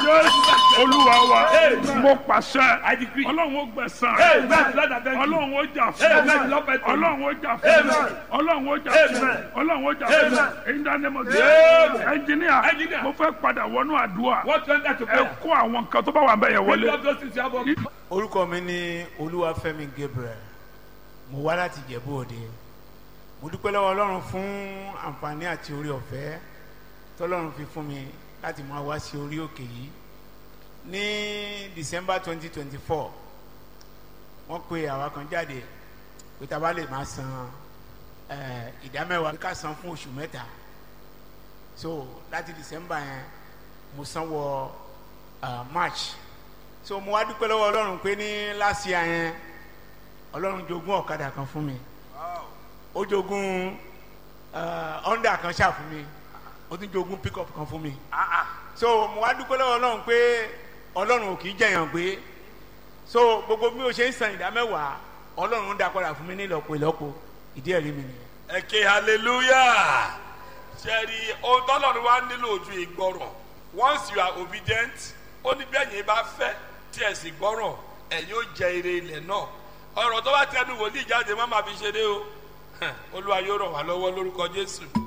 jésù olúwa wa Amen. mo pàṣẹ I decree. ọlọ́run ó gbẹ̀san Amen. Lord, I thank you. ọlọ́run ó jà Amen. fún Lord, I thank you. ọlọ́run ó jà fún Amen. ọlọ́run ó jà fún Amen. ọlọ́run ó jà fún Amen. ìdánimọ̀ Amen. ẹnjìníà Engineer. mo fẹ́ padà wọnú àdúrà What went that to ẹ prayer? kó àwọn nǹkan tó bá wà bẹ́ẹ̀ yẹn Bring wọlé. up those things you have on. orúkọ mi ní olúwafẹ́mi gabriel mo wá láti jẹ̀bú òde mo dúpẹ́ lọ́wọ́ ọlọ́run fún àǹfààní àti orí ọ̀fẹ́ tọ́lọ́run fi fún mi láti máa wá sí orí òkè yìí ní december twenty twenty four wọ́n pe àwa kan jáde pé tá a bá lè máa san eh, ìdámẹ́wàá ká san fún oṣù mẹ́ta so láti december yẹn mo san wọ ah, march so mo wá dúpẹ́ lọ́wọ́ ọlọ́run pé ní last year yẹn ọlọ́run jogún ọ̀kadà kan fún mi ó jogún eh, honda kan ṣáà fún mi ó tún jogún pickup kan fún mi so mo wá dúpẹ́ lọ́wọ́ ọlọ́run pé ọlọ́run ò kì í jẹ̀yàn gbé so gbogbo bí o ṣe ń san ìdá mẹ́wàá ọlọ́run ń dá padà fún mi ní ìlọ́po ìlọ́po ìdí ẹ̀rí mi nìyẹn. ẹ ké hallelujah ṣẹ́ẹ̀rì ohun tọ́lọ́run wá nílò ojú ìgbọràn once you are obedient ó ní bẹ́ẹ̀ yẹn bá fẹ́ tí ẹ̀ sì gbọ́ràn ẹ̀ yóò jẹ ire ilẹ̀ náà ọ̀rọ̀ tó bá tẹnu wòlíì jáde má má fi ṣeré o olúwa yóò ràn wá lọ́wọ́ lórúkọ jésù.